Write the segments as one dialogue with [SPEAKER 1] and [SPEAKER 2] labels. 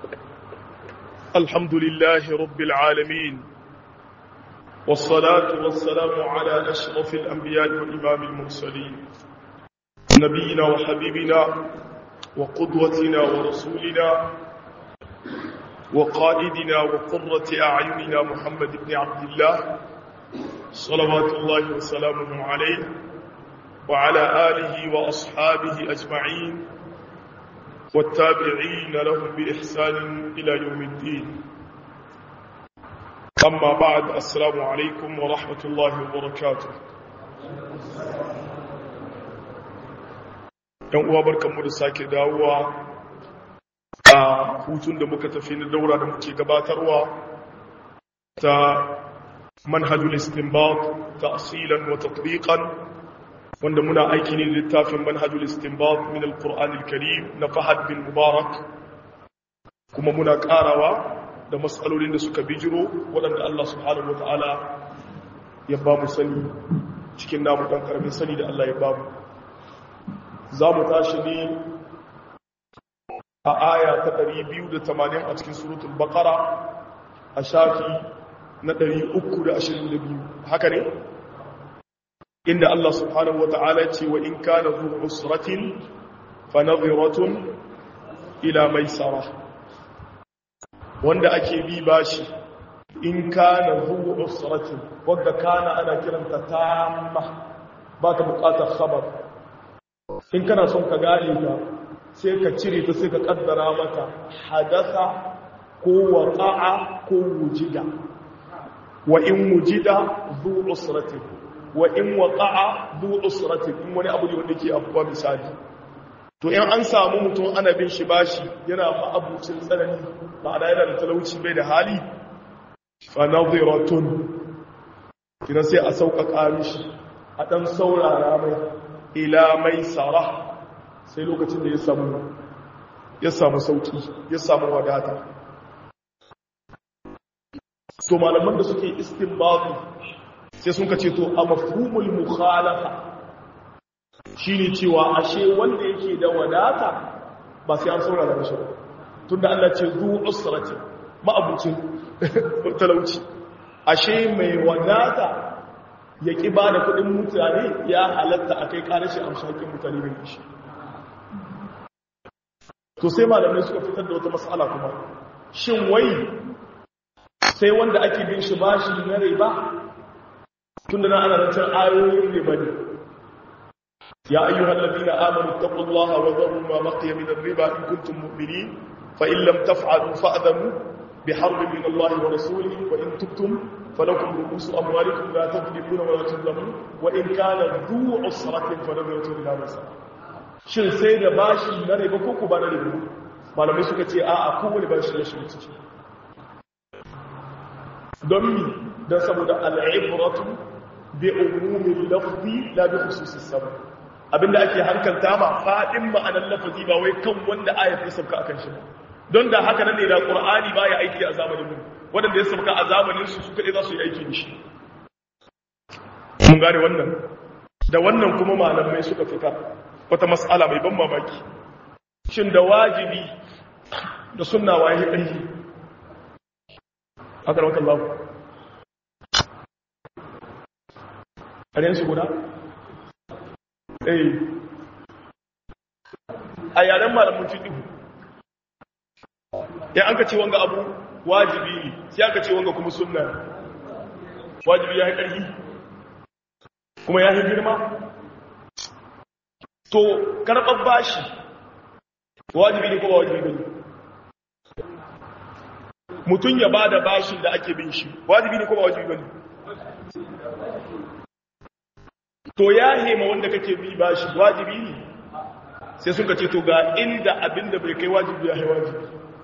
[SPEAKER 1] الحمد لله رب العالمين والصلاة والسلام على أشرف الأنبياء وإمام المرسلين نبينا وحبيبنا وقدوتنا ورسولنا وقائدنا وقرة أعيننا محمد بن عبد الله صلوات الله وسلامه عليه وعلى آله وأصحابه أجمعين والتابعين لهم بإحسان إلى يوم الدين أما بعد السلام عليكم ورحمة الله وبركاته ‘yan uwa barkanmu da sake dawowa a hutun da muka tafi na daura da muke gabatarwa ta manhajul istinbat ta'silan wa tatbiqan wanda muna aiki ne littafin manhajul istinbat min alquran alkarim na Fahad bin Mubarak kuma muna karawa da matsalolin da suka bijiro waɗanda Allah subhanahu wataala ya ba mu sani cikin namu dan karamin sani da Allah ya ba mu za mu tashi ne a aya ta 280 a cikin suratul baqara a shafi na 322 haka ne inda Allah subhanahu wata'ala ce wa in kana zu usratin fa nadhiratun ila maisara wanda ake bi bashi in kana zu usratin wanda kana ana kiranta tamma ba ta bukatar khabar in kana son ka gane ta sai ka cire ta sai ka kaddara mata hadasa ko waqa'a ko wujida wa in wujida zu usratin wa in waqa'a du usratin in wani abu ne wanda ke abuwa misali to in an samu mutum ana bin shi bashi yana ma'abucin tsanani ma'ana yana da talauci bai da hali fa nadhiratun kina sai a sauƙaƙa mishi a ɗan saurara mai ila mai sara sai lokacin da ya samu ya samu sauki ya samu wadata to malaman da suke istinbatu sai sun ka ce to a mafhumul mukhalafa shine cewa ashe wanda yake da wadata ba sai an saurara da shi ba tunda Allah ce zu usrati ma'abucin talauci ashe mai wadata ya ki ba da kudin mutane ya halatta a kai karashi amshakin mutane bai shi to sai malamai suka fitar da wata matsala kuma shin wai sai wanda ake bin shi bashi na riba tunda na ana rantar ayoyin riba ne ya ayyuhal ladina amanu taqullaha wa dharu ma baqiya min ar-riba in kuntum mu'minin fa in lam taf'alu fa'dhamu biharbin min Allah wa rasulihi wa in tubtum falakum ru'usu amwalikum la tadribuna wa la tudlamun wa in kana dhu usratin fa nadratun ila masal shin sai da bashi na riba ko ku ba na riba malamai suka ce a'a kowane bashi ya shi ciki don mi don saboda al'ibratu bi umumin lafzi la bi khususis sabab abinda ake hankalta ma fadin ma'anar lafazi ba wai kan wanda ayat ya sauka akan shi don da haka nan ne da qur'ani baya aiki a zamanin mu wanda ya sauka a zamanin su su kadai za su yi aiki da shi mun gane wannan da wannan kuma malamai suka fita wata mas'ala mai ban mamaki shin da wajibi da sunna waye aiki haka rawakan lafi su guda? eh a yaren malamun tuɗihu ya an ka ce wanga abu wajibi ne sai aka ce wanga kuma sunna wajibi ya yi ƙarfi kuma ya yi girma to karɓar bashi wajibi ne kuma wajibi ne mutum ya ba da bashin da ake bin shi wajibi ne kuma wajibi ne to ya hema wanda kake bi bashi wajibi ne sai suka ce to ga inda abinda bai kai wajibi ya wajibi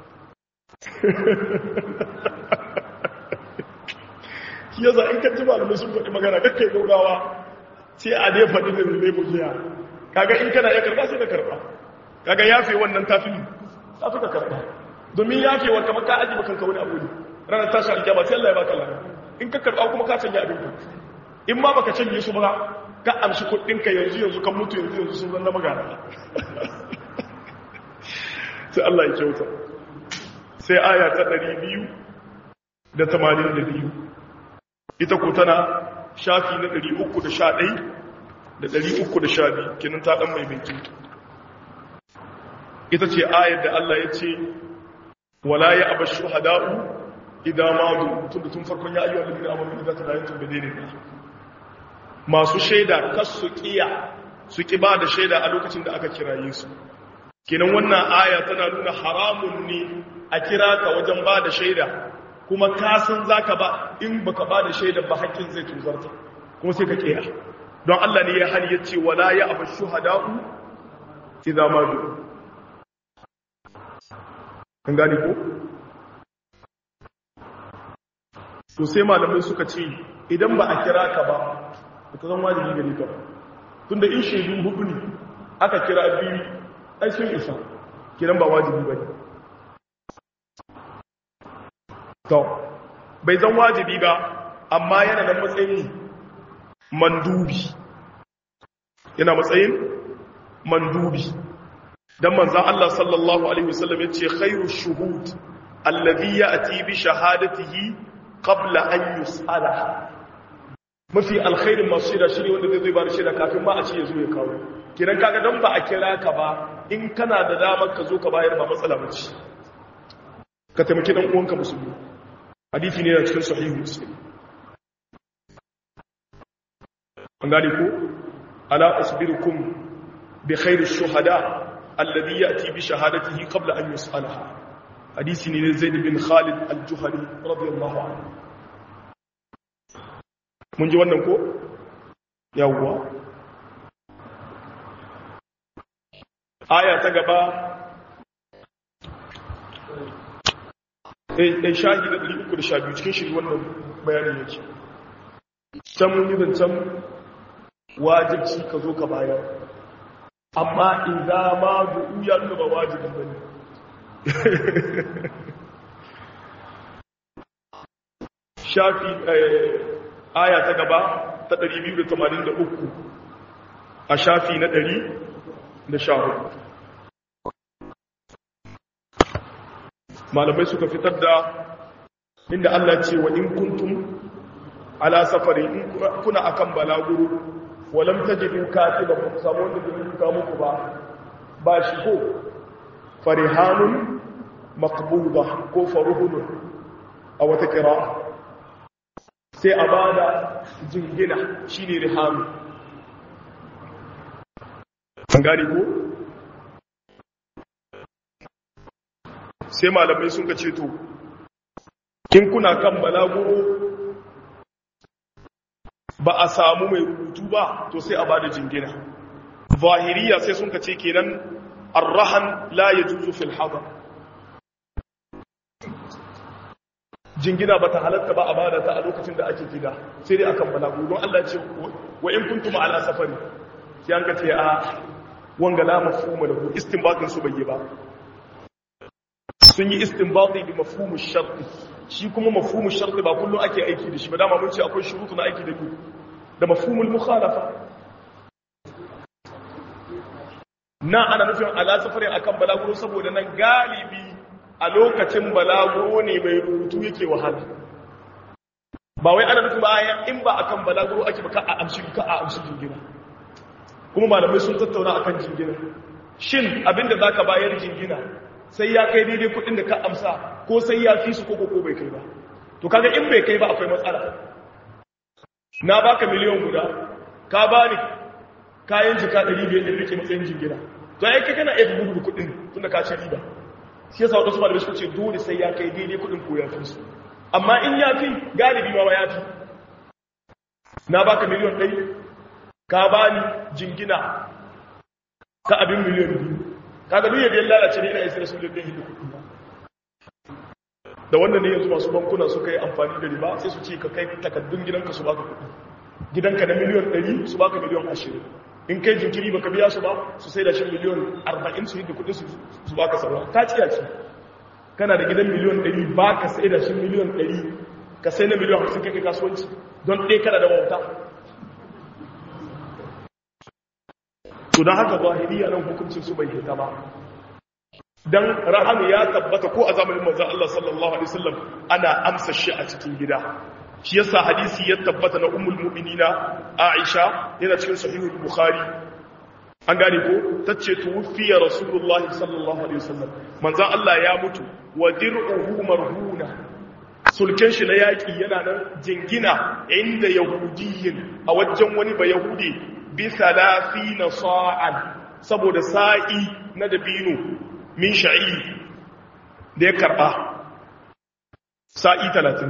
[SPEAKER 1] shi yasa in ka ji malamai sun faɗi magana kakkai gaugawa sai a dai faɗi da zai bujiya kaga in kana ya karɓa sai ka karɓa kaga yafe wannan tafi tafi ka karɓa domin yafe wa kamar ka aji bakan ka wani abu ne ranar tashi aljaba sai Allah ya baka lana in ka karɓa kuma ka canja abin ka in ma baka canje su ba ka amshi kuɗinka yanzu yanzu kan mutu yanzu yanzu sun zanna magana sai Allah ya kyauta sai aya ta 282 ita ko tana shafi na 311 da 312 kenan ta dan mai binki ita ce ayar da Allah ya ce wala ya aba shuhada'u idan madu tun da tun farkon ya ayyuhal ladina amanu idza tadayantum bidaynin masu shaida kas su kiya su ki ba da shaida a lokacin da aka kiraye su kenan wannan aya tana nuna haramun ne a kira ka wajen ba da shaida kuma ka san zaka ba in baka ba da shaida ba hakkin zai tuzarta kuma sai ka kiya don Allah ne ya hali yace wala ya aba shuhada'u idza madu an gani ko to sai malamai suka ce idan ba a kira ka ba ka zan wajibi gari ka ba tunda in shaidu hudu ne aka kira biyu ai sun isa kiran ba wajibi ba ne to bai zan wajibi ba amma yana da matsayin mandubi yana matsayin mandubi dan manzan Allah sallallahu alaihi wasallam ya ce khairu shuhud alladhi ya'ti bi shahadatihi qabla an yus'ala mafi alkhairin masu shaida shi ne wanda zai ba da shaida kafin ma a ce ya zo ya kawo kiran kaga dan ba a kira ka ba in kana da damar ka zo ka bayar ba matsala ba ce ka taimaki dan uwanka musulmi hadisi ne na cikin sahihu muslim an gane ko ala asbirukum bi khairish shuhada alladhi ya'ti bi shahadatihi qabla an yus'alaha hadisi ne zaid bin khalid al-juhani radiyallahu anhu mun ji wannan ko yawwa aya ta gaba eh shahi da 312 cikin shi wannan bayani yake can mun yi zancen wajibci ka zo ka bayar amma idza ma du'u ya nuna ba wajibin bane shafi aya ta gaba ta 283 a shafi na 114 malamai suka fitar da inda Allah ce wa in kuntum ala safari in kuna akan balaguro walam tajidu katiban ku samu wanda zai rubuta muku ba ba shi ko farihanun maqbuda ko faruhun a wata kira sai a bada jingina shine rihanu an gane ko sai malamai sun ka ce to kin kuna kan balaguro ba a samu mai rubutu ba to sai a ba da jingina zahiriya sai sun kace kenan arrahan la yajuzu fil hadar jingina bata halatta ba a bada ta a lokacin da ake gida sai dai akan balagu don Allah ce wa in kuntum ala safari sai an kace a wanga la mafhuma lahu istinbatin su bai ba sun yi istinbati bi mafhumu sharti shi kuma mafhumu sharti ba kullum ake aiki da shi ba dama mun ce akwai shurutu na aiki da ku da mafhumul mukhalafa na ana nufin ala safarin akan balaguro saboda nan galibi a lokacin balaguro ne mai rubutu yake wahala ba wai ana nufin bayan in ba akan balaguro ake ba ka a amshi ka a amshi jingina kuma malamai sun tattauna akan jingina shin abinda zaka bayar jingina sai ya kai daidai kudin da ka amsa ko sai ya fi su ko ko bai kai ba to kaga in bai kai ba akwai matsala na baka miliyan guda ka bani kayan jika 500 da rike matsayin jingina to ai kai kana iya gudu kudin tunda ka ci riba shi yasa wadansu malamai suka ce dole sai ya kai daidai kudin ko ya fi su amma in ya fi galibi ma ya fi na baka miliyan 100 ka bani jingina ka abin miliyan 2 kaga duk yadda ya lalace ne ina isa da sulun dahi da kuɗi da wannan ne yanzu masu bankuna suka yi amfani da riba sai su ce ka kai takaddun gidanka su baka kuɗi gidanka na miliyan 100 su baka miliyan 20 in kai jinkiri baka biya su ba su sai da shi miliyan 40 su yi da kuɗi su baka sarwa ta ciya ce kana da gidan miliyan 100 baka sai da shi miliyan 100 ka sai na miliyan 50 kai kasuwanci don ɗaya kana da wauta to don haka zahiriya nan hukuncin su bai hita ba dan rahama ya tabbata ko a zamanin manzon Allah sallallahu alaihi wasallam ana amsa shi a cikin gida shi yasa hadisi ya tabbata na ummul mu'minina Aisha yana cikin sahihul Bukhari an gane ko tace tuwfiya rasulullah sallallahu alaihi wasallam manzon Allah ya mutu wa dir'uhu marhuna sulken shi na yaki yana nan jingina inda yahudiyin a wajen wani ba yahudi bi 30 sa'an saboda sa'i na dabino min sha'i da ya karba sa'i 30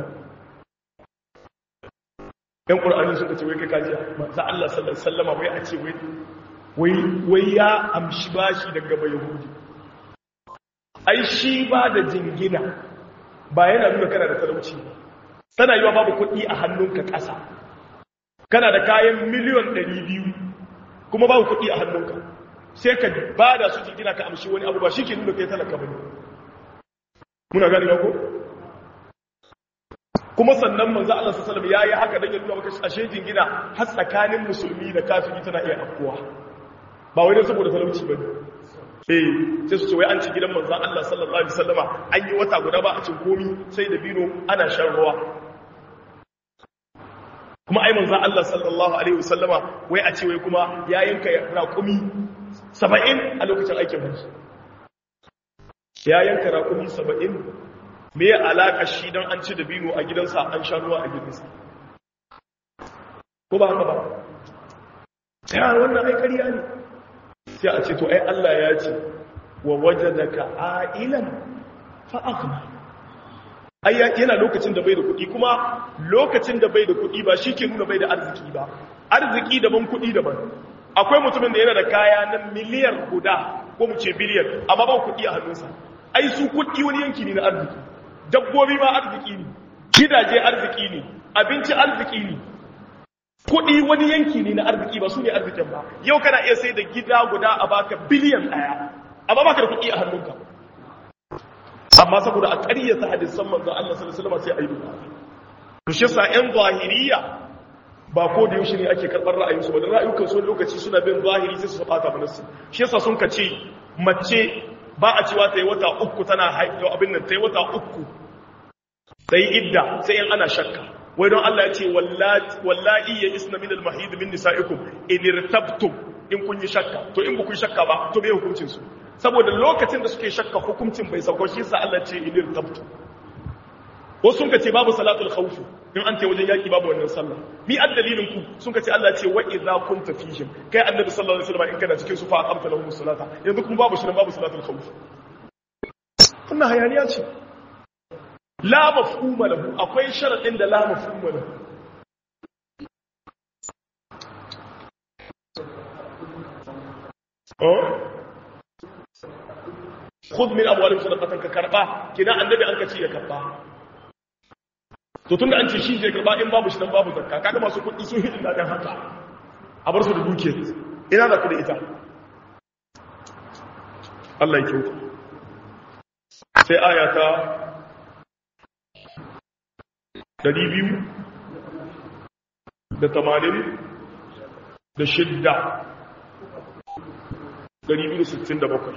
[SPEAKER 1] yan ƙur'ani suka ce wai kai kajiya manzo Allah sallallahu alaihi wasallam wai a ce wai wai ya amshi bashi daga bai yahudi ai shi ba da jingina ba yana nuna kana da talauci ba tana yiwa babu kuɗi a hannunka ƙasa kana da kayan miliyon 200 kuma babu kuɗi a hannunka sai ka ba da su jingina ka amshi wani abu ba shi ke nuna kai talaka bane muna gani ko kuma sannan manzo Allah sallallahu alaihi wasallam yayi haka dan ya nuna maka ashe jingina har tsakanin musulmi da kafiri tana iya afkuwa ba wai dan saboda talauci bane eh sai su ce wai an ci gidan manzo Allah sallallahu alaihi wasallama an yi wata guda ba a cin komi sai da bino ana shan ruwa kuma ai manzo Allah sallallahu alaihi wasallama wai a ce wai kuma ya yanka raƙumi 70 a lokacin aikin hajji ya yanka raƙumi 70 me ya alaka shi don an ci da bino a gidansa an sha ruwa a gidansa ko ba haka ba ya wannan ai ƙarya ne sai a ce to ai Allah ya ce wa wajadaka ailan fa aghna ai yana lokacin da bai da kuɗi kuma lokacin da bai da kuɗi ba shi ke nuna bai da arziki ba arziki daban kuɗi daban akwai mutumin da yana da kaya na miliyar guda ko mu ce biliyan amma ba kuɗi a hannunsa ai su kuɗi wani yanki ne na arziki dabbobi ma arziki ne gidaje arziki ne abinci arziki ne kuɗi wani yanki ne na arziki ba su ne arzikin ba yau kana iya sai da gida guda a baka biliyan ɗaya amma baka da kuɗi a hannunka amma saboda a ƙaryata hadisan manzon Allah sallallahu alaihi wasallam sai ayi duka to shi yasa ƴan zahiriya ba ko da yaushe ne ake karɓar ra'ayinsu ba da ra'ayukan sun lokaci suna bin zahiri sai su ɓata mana su shi yasa sun ka ce mace ba a cewa ta yi wata uku tana haifo abin nan ta yi wata uku ta yi idda sai in ana shakka wai don Allah ya ce wallahi ya isna min al-mahid min nisa'ikum in irtabtum in kun yi shakka to in ba kun shakka ba to me hukuncin su saboda lokacin da suke shakka hukuncin bai sauko shi sa Allah ce in irtabtum wasu sun ka ce babu salatul khawf in an ce wajen yaki babu wannan sallah mi addalilin ku sun ka ce Allah ce wa idza kunta fihim kai annabi sallallahu alaihi wasallam in kana cikin su fa aqamta lahum salata yanzu kuma babu shi babu salatul khawf wannan hayaniya ce la mafhuma lahu akwai sharadin da la mafhuma lahu oh khudh min amwalihim sadaqatan ka karba kina annabi an ka ce ya karba to tun da an ce shi je karba in babu shi dan babu zakka kaga masu kuɗi sun hidin daɗin haka a bar su da duke ina za ku da ita Allah ya kyauta sai aya ta 200 da 80 da shidda 267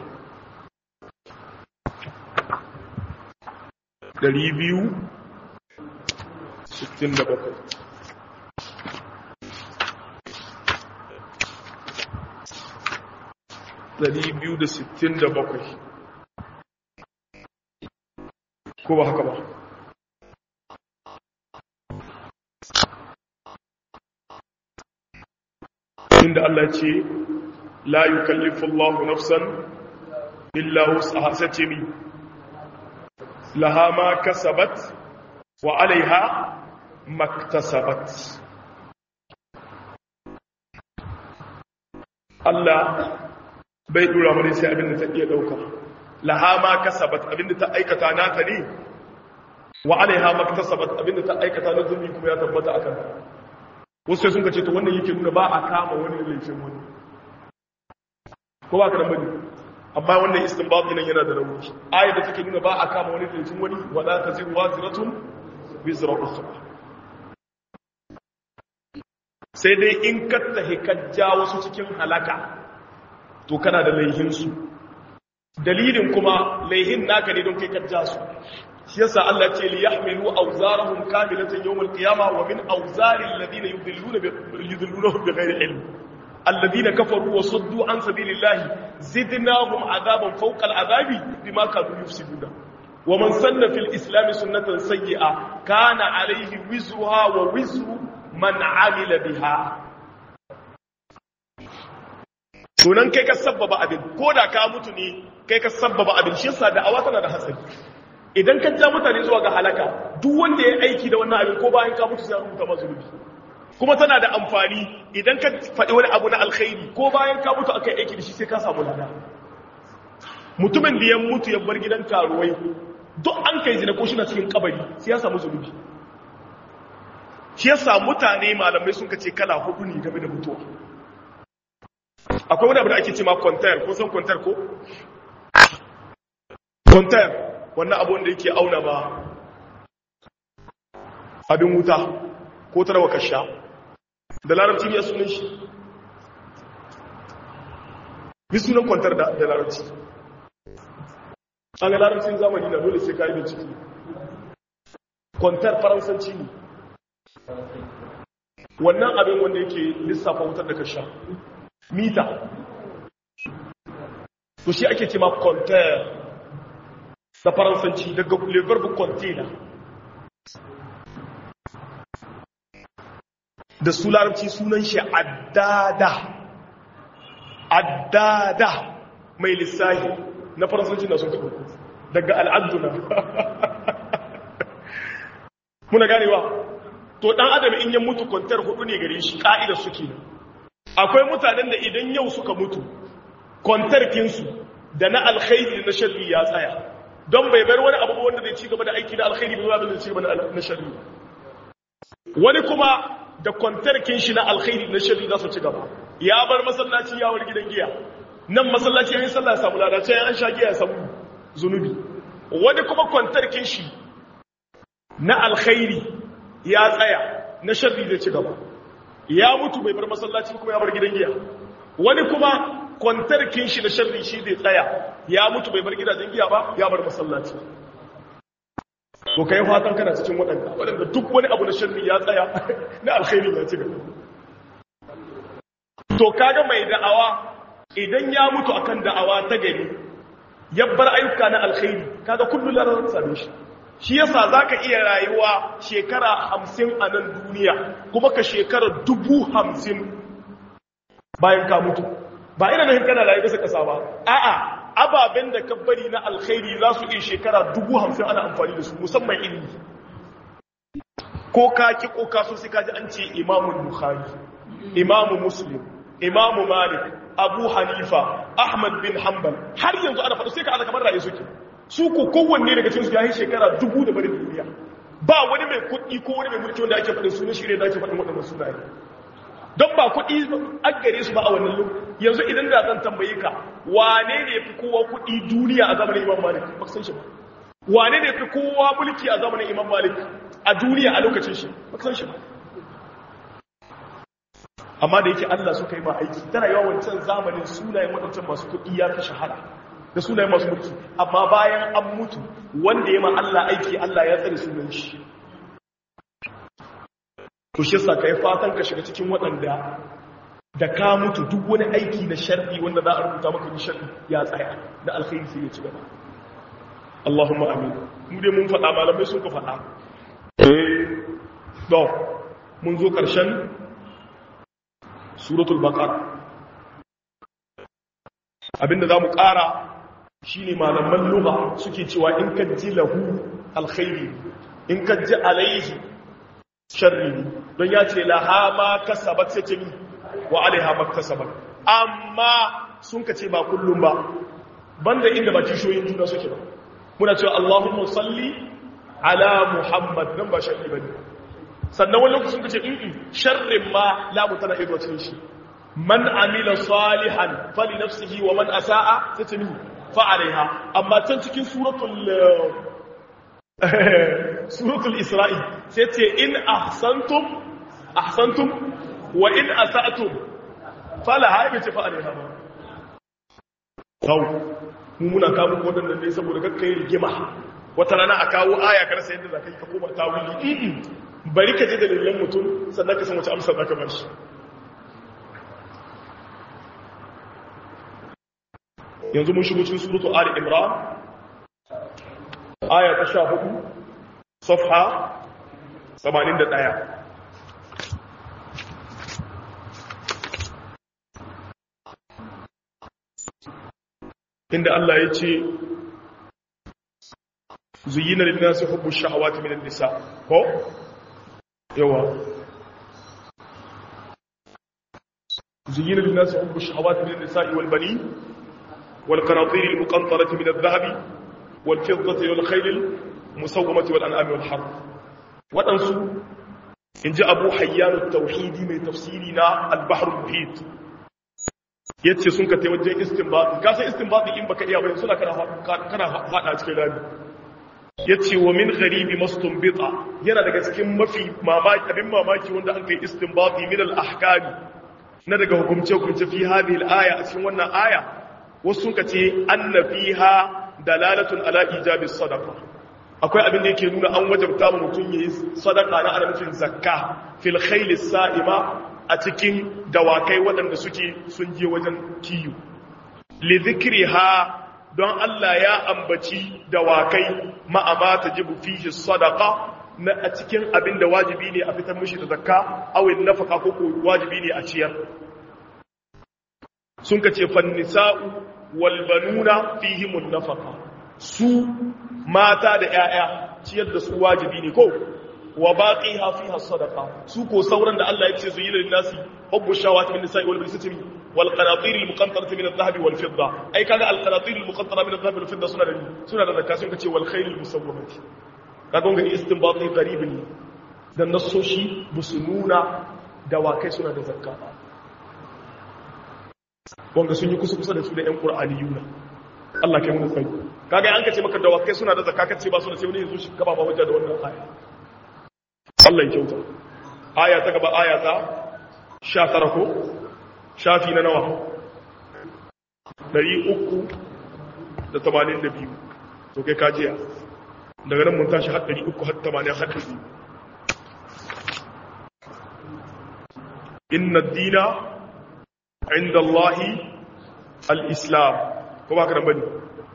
[SPEAKER 1] 200 sittin da bakwai ɗari biyu da sittin da bakwai ko ba haka ba inda Allah ce la yukallifu Allahu nafsan illa wus'aha sace mi laha ma kasabat wa alaiha maktasabat Allah bai dura mana sai abinda ta iya dauka laha ma kasabat abinda ta aikata nata ne wa alaiha maktasabat abinda ta aikata na zulmi kuma ya tabbata akan wasu sai sun ka ce to wannan yake nuna ba a kama wani laifin wani ko ba ka da bane amma wannan istinbat nan yana da rauni ayat da take nuna ba a kama wani laifin wani wala taziru waziratun wizra ukhra sai dai in kattahi kajja wasu cikin halaka to kana da laihinsu dalilin kuma laihin naka ne don kai ka su shi yasa Allah ce li yahmilu awzarahum kamilatan yawm al-qiyamah wa min awzari alladhina yudilluna bi yudillunahum bighayri ilm alladhina kafaru wa saddu an sabilillahi zidnahum adaban fawqa al-adabi bima kanu yufsiduna wa man sanna fil islam sunnatan sayyi'a kana alayhi wizruha wa wizru man amila biha sunan kai ka sabbaba abin ko da ka mutu ne kai ka sabbaba abin shi yasa da awa tana da hatsari idan ka ja mutane zuwa ga halaka duk wanda ya aiki da wannan abin ko bayan ka mutu sai an rubuta masa zunubi kuma tana da amfani idan ka faɗi wani abu na alkhairi ko bayan ka mutu akai aiki da shi sai ka samu lada mutumin da ya mutu ya bar gidan karuwai duk an kai zina ko shi na cikin kabari sai ya samu zunubi shi yasa mutane malamai sun kace kala hudu ne game da mutuwa akwai wani abu da ake ce ma kwantar ko san kwantar ko kwantar wannan abu wanda yake auna ba abin wuta ko tarawa kasha da larabci ne sunan shi bi sunan kwantar da larabci an ga larabcin zamani na dole sai kayi bincike kwantar faransanci ne wannan abin wanda yake lissafa wutar da kasha mita to shi ake cema container da faransanci daga le verbe container da su larabci sunan shi addada addada mai lissahi na faransanci na sun kaɓo daga al'aduna muna ganewa to ɗan adam in yi mutu kwantar hudu ne gare shi ƙa'idar suke akwai mutanen da idan yau suka mutu kwantarkinsu da na alkhairi na sharri ya tsaya don bai bar wani abu wanda zai ci gaba da aiki na alkhairi ba zuwa zai ci gaba na sharri wani kuma da kwantarkin shi na alkhairi na sharri za su ci gaba ya bar masallaci ya war gidan giya nan masallaci yayin sallah samu lada sai an sha giya ya samu zunubi wani kuma kwantarkin shi na alkhairi ya tsaya na sharri zai ci gaba ya mutu bai bar masallaci kuma ya bar gidan giya wani kuma kwantarkin shi da sharri shi zai tsaya ya mutu bai bar gidajen giya ba ya bar masallaci to kai fatan kana cikin waɗanda waɗanda duk wani abu na sharri ya tsaya na alkhairi ya ci gaba to kaga mai da'awa idan ya mutu akan da'awa ta gari ya bar ayyuka na alkhairi kaga kullu larar same shi shi yasa zaka iya rayuwa shekara hamsin a nan duniya kuma ka shekara dubu hamsin bayan ka mutu ba ina nufin kana rayu bisa kasa ba a'a ababen da ka bari na alkhairi za su iya shekara dubu hamsin ana amfani da su musamman ilimi ko ka ki ko ka so sai ka ji an ce imamu bukhari imamu muslim imamu malik abu hanifa ahmad bin hanbal har yanzu ana faɗa sai ka ana kamar rayu suke su ko kowanne daga cikin su ya yi shekara dubu da barin duniya ba wani mai kuɗi ko wani mai mulki wanda ake faɗin sunan shi ne da ake faɗin waɗannan sunaye don ba kuɗi an gare su ba a wannan lokaci yanzu idan da zan tambaye ka wane ne fi kowa kuɗi duniya a zamanin imam malik ba san shi ba wane ne fi kowa mulki a zamanin imam malik a duniya a lokacin shi ba san shi ba amma da yake Allah suka yi ba aiki tana yawan wancan zamanin sunayen waɗancan masu kuɗi ya fi shahara da sunayen masu mulki amma bayan an mutu wanda ya ma Allah aiki Allah ya tsare sunan shi to shi yasa kai fatan ka shiga cikin waɗanda da ka mutu duk wani aiki na sharri wanda za a rubuta maka ni sharri ya tsaya da alkhairi sai ya ci gaba Allahumma amin mu dai mun faɗa malamai sun ka faɗa eh to mun zo ƙarshen suratul baqara abinda zamu ƙara shine malaman lugha suke cewa in ka ji lahu alkhairi in ka ji alaihi sharri don ya ce laha ma kasabat sai ce ni wa alaiha maktasabat amma sun ka ce ba kullum ba banda inda ba kishoyin juna suke ba muna cewa Allahumma salli ala Muhammad nan ba sharri bane sannan wani lokacin kace in sharrin ma la mutana ido cikin shi man amila salihan fali nafsihi wa man asaa tatmi fa alaiha amma can cikin suratul suratul isra'i sai ce in ahsantum ahsantum wa in asa'tum fala haibi ce fa alaiha ba mu muna kawo waɗannan ne saboda kakka yi rigima wata rana a kawo aya kar sai yadda zaka yi ka koma tawili bari ka je da dalilan mutum sannan ka san wace amsa zaka bar shi yanzu mun shigo cikin suratu ali imran aya ta 14 safha 81 inda Allah ya ce zuyina linnasi hubbu shahawati minan nisa ko yawa zuyina linnasi hubbu shahawati minan nisa wal banin wal qanatir al muqantarati min al dhahab wal fiddati wal khayl al musawwamati wal an'am wal harb wadansu inji abu hayyan at tauhidi mai tafsiri na al bahr al muhit yace sun ka tai wajen istinbati ka san istinbati in baka iya ba suna kana kana fada cikin rami yace wa min gharibi mastunbita yana daga cikin mafi mamaki abin mamaki wanda an kai istinbati min al ahkam na daga hukumce hukumce fi hadhihi al aya a cikin wannan aya wasu sun ka ce anna fiha dalalatun ala ijabi sadaqa akwai abin da yake nuna an wajabta mu mutum yayi sadaqa na ana nufin zakka fil khayl sa'ima a cikin dawakai waɗanda suke sun je wajen kiyo li ha don Allah ya ambaci dawakai ma'ama ta jibu fihi sadaqa na a cikin abin da wajibi ne a fitar mishi da zakka awin nafaka ko ko wajibi ne a ciyar sun ka ce fannisa'u wal banuna fihimun nafaka su mata da 'ya'ya ciyar da su wajibi ne ko wa baqiha fiha sadaqa su ko sauran da Allah ya ce su yi lil nasi hubbu shawati min nisa'i wal bisati wal qanatir al muqantarati min adh-dhahab wal fidda ai kaga al qanatir al muqantara min adh-dhahab wal fidda suna da suna da zakka sun kace wal khayl al musawwamati kaga ga istinbati qarib ne dan nasoshi busu nuna dawakai suna da zakka wanda sun yi kusa kusa da su da yan qur'aniyuna Allah kai mun sai kaga an kace maka dawakai suna da zakka kace ba su da sai wani yanzu shi gaba ba wajen da wannan aya Allah ya kyauta aya ta gaba aya ta 19 ko shafi na nawa 382 to kai kajiya daga nan mun tashi har 300 har 80 har 100 inna ad-dina 'inda Allah al-islam ko ba ka nan bane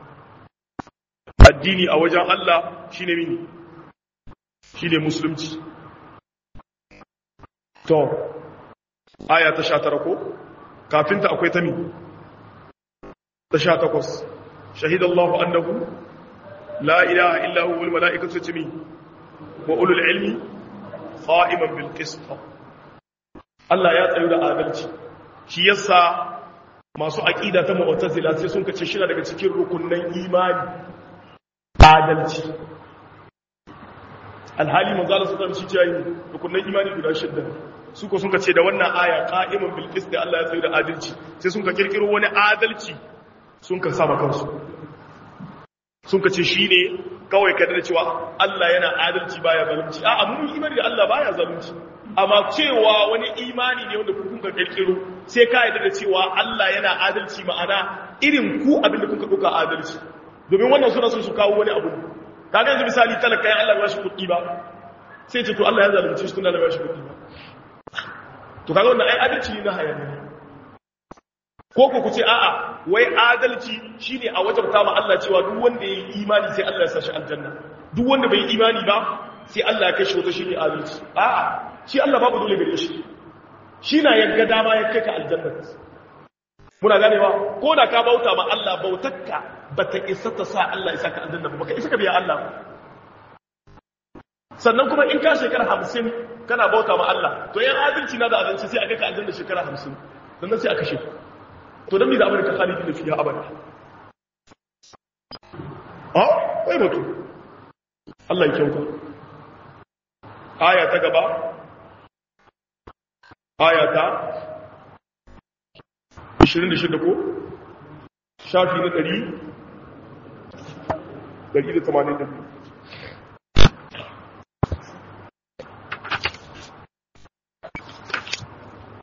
[SPEAKER 1] addini a wajen Allah shine mini shine musulunci to aya ta sha tara ko kafinta akwai ta mi ta sha takwas shahidallahu annahu la ilaha illa huwa wal mala'ikatu tumi wa ulul ilmi qa'iman bil qist Allah ya tsayu da adalci shi yasa masu aqida ta mu'tazila sai sun kace shi daga cikin rukunnan imani adalci alhali manzala su shi ce yi rukunan imani guda shidda su ko sun ka ce da wannan aya qa'iman bil qist da Allah ya tsaye da adalci sai sun ka kirkiro wani adalci sun ka saba kansu sun ka ce shine kawai kada da cewa Allah yana adalci baya zalunci a'a mun imani da Allah baya zalunci amma cewa wani imani ne wanda kun ka kirkiro sai ka yarda da cewa Allah yana adalci ma'ana irin ku abin da kun ka duka adalci domin wannan suna sun su kawo wani abu kaga yanzu misali talaka yan Allah ya shi kuɗi ba sai ce to Allah ya zalunce shi tun Allah ya shi kuɗi ba to kaga wannan ai adalci ne na hayaniya ko ko ku ce a'a wai adalci shine a wajabta ma Allah cewa duk wanda yayi imani sai Allah ya sa shi aljanna duk wanda bai yi imani ba sai Allah ya kai shi wata shine adalci a'a shi Allah babu dole gare shi shi na yagga dama ya kai ka aljanna muna ganewa ko da ka bauta ma Allah bautakka bata isa ta sa Allah isa ka aljanna ba baka isa ka biya Allah sannan kuma in ka shekara hamsin kana bauta ma Allah to yan adalci na da adalci sai aka ka aljanna shekara hamsin sannan sai aka shi to don mi da amurka khalidi da fiye abada a wai mutu Allah ya kyauta aya ta gaba aya ta 26 ko shafi na 100 182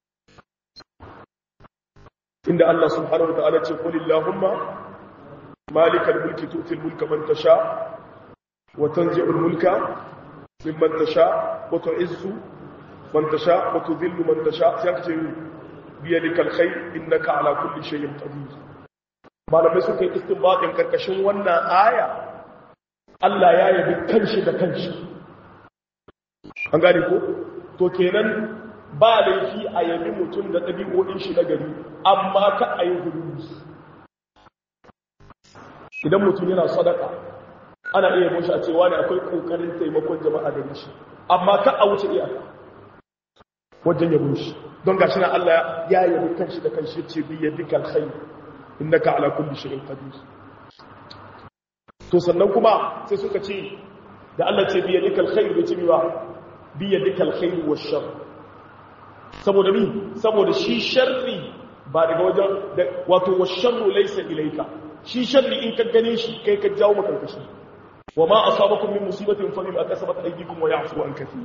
[SPEAKER 1] inda Allah subhanahu wa ta'ala ce qul illahumma malikal mulki tu'til mulka man tasha wa tanzi'ul mulka mimman tasha wa tu'izzu man tasha wa tudhillu man tasha sai ka ce biyadikal khair innaka ala kulli shay'in qadir malamai suka yi istinbatin karkashin wannan aya Allah ya yabi kanshi da kanshi an gane ko to kenan ba laifi a yabi mutum da ɗabi'o'in shi na gari amma ka a yi hudu idan mutum yana sadaka ana iya yabo shi a cewa ne akwai ƙoƙarin taimakon jama'a da shi amma ka a wuce iyaka wajen yabo shi don gashi na Allah ya yabi kanshi da kanshi ce bi yadika alkhair innaka ala kulli shay'in qadir to sannan kuma sai suka ce da Allah ce bi yadika alkhair bai ce bi ba bi yadika alkhair wash shar saboda mi saboda shi sharri ba daga wajen wato wash sharru laysa ilayka shi sharri in ka gane shi kai ka jawo maka kashi wa ma asabakum min musibatin fa bima kasabat aydikum wa ya'fu an kathir